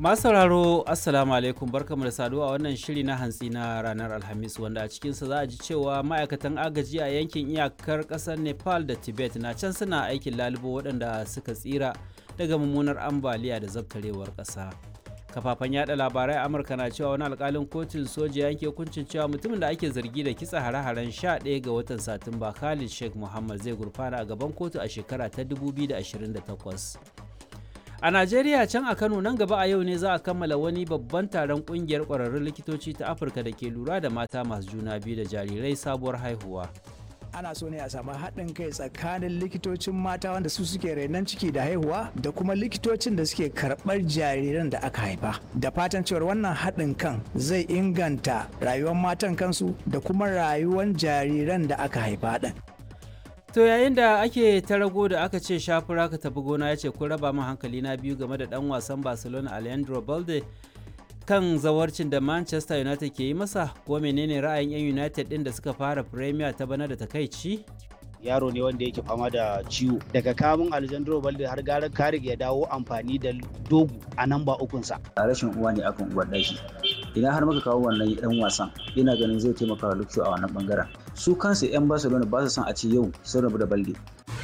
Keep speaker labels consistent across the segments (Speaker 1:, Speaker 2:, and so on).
Speaker 1: Masu sauraro Assalamu alaikum barkamu da saduwa a wannan shiri na hantsi na ranar Alhamis wanda a cikinsa za a ji cewa ma'aikatan agaji a yankin iyakar ƙasar Nepal da Tibet na can suna aikin lalubo waɗanda suka tsira daga mummunar ambaliya da zabtarewar ƙasa. Kafafen yada labarai Amurka na cewa wani alkalin kotun soja yanke hukuncin cewa mutumin da ake zargi da kitsa hare-haren 11 ga watan Satumba Khalid Sheikh Muhammad zai gurfana a gaban kotu a shekara ta 2028. A Najeriya can a Kano nan gaba a yau ne za a kammala wani babban taron kungiyar ƙwararrun likitoci ta Afirka da ke lura da mata masu juna biyu da jarirai sabuwar haihuwa.
Speaker 2: ana so ne a samu haɗin kai tsakanin likitocin mata wanda su suke renon ciki da haihuwa da kuma likitocin da suke karɓar jariran da aka haifa da fatan cewar wannan haɗin kan zai inganta rayuwar matan kansu da kuma rayuwar jariran da aka haifa ɗin
Speaker 1: To yayin da ake ta rago da aka ce shafura ka tafi gona ya ce kun raba min hankali na biyu game da dan wasan Barcelona Alejandro Balde kan zawarcin da Manchester United ke yi masa ko menene ra'ayin 'yan United din da suka fara Premier ta bana da takaici?
Speaker 3: yaro ne wanda yake fama da ciwo daga kamun Alejandro Balde har gara Karik ya dawo amfani da dogu a nan ba ukunsa.
Speaker 4: a rashin uwa ne akan uwar ɗaki idan har muka kawo wannan dan wasan ina ganin zai taimaka wa Lucio a wannan bangaren su kansu 'yan Barcelona ba su son a ce yau sun rabu da Balde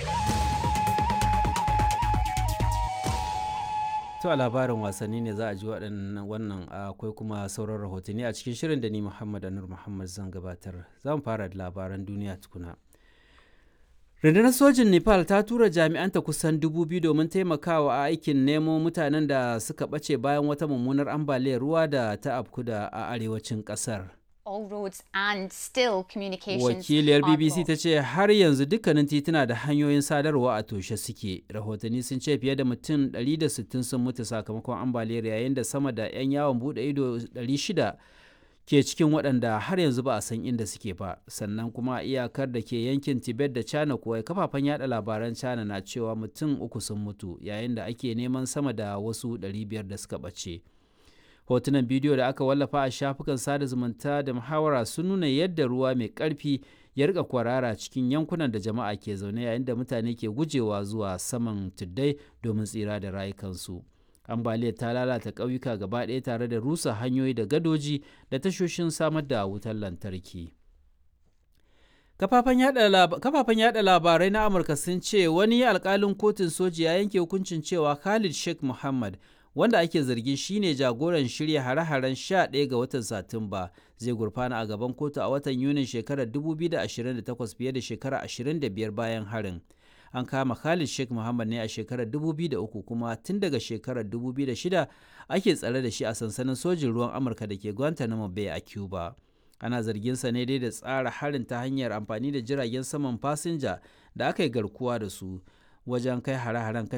Speaker 1: To a labarin wasanni ne za a ji waɗannan wannan akwai kuma sauran rahotanni a cikin shirin da ni Muhammad Anur Muhammad zan gabatar. Zan fara da labaran duniya tukuna. Rundunar sojin Nepal ta tura jami'anta kusan dubu biyu domin taimakawa a aikin nemo mutanen da suka ɓace bayan wata mummunar ambaliyar ruwa da ta afku da a arewacin ƙasar.
Speaker 5: all roads and still communications
Speaker 1: Wakiliyar
Speaker 5: are
Speaker 1: BBC ta
Speaker 5: blocked.
Speaker 1: ce har yanzu dukkanin tituna da hanyoyin sadarwa a toshe suke. Rahotanni sun ce fiye da mutum 160 sun mutu sakamakon ambaliyar yayin da sama da 'yan yawon bude ido 600 ke cikin waɗanda har yanzu ba a san inda suke ba. Sannan kuma a iyakar da ke yankin Tibet da China kuwa kafafen yada labaran China na cewa mutum uku sun mutu yayin da ake neman sama da wasu 500 da suka ɓace. hotunan bidiyo da aka wallafa a shafukan sada zumunta da muhawara sun nuna yadda ruwa mai ƙarfi ya rika kwarara cikin yankunan da jama'a ke zaune yayin da mutane ke gujewa zuwa saman tuddai domin tsira da rayukansu ambaliyar ta lalata ƙauyuka gaba ɗaya tare da rusa hanyoyi da gadoji da tashoshin samar da wutar lantarki kafafen yada labarai na amurka sun ce wani alkalin kotun soji ya yanke hukuncin cewa khalid sheikh muhammad wanda ake zargin shine jagoran shirya hare-haren 11 ga watan satumba zai gurfana a gaban kotu a watan yunin shekarar 2028 fiye da shekara 25 bayan harin an kama khalid sheikh muhammad ne a shekarar 2003 kuma tun daga shekarar 2006 ake tsare da shi a sansanin sojin ruwan amurka da ke guantanamo bay a cuba ana zarginsa ne dai da tsara harin ta hanyar amfani da jiragen saman fasinja da aka yi garkuwa da su wajen kai hare-haren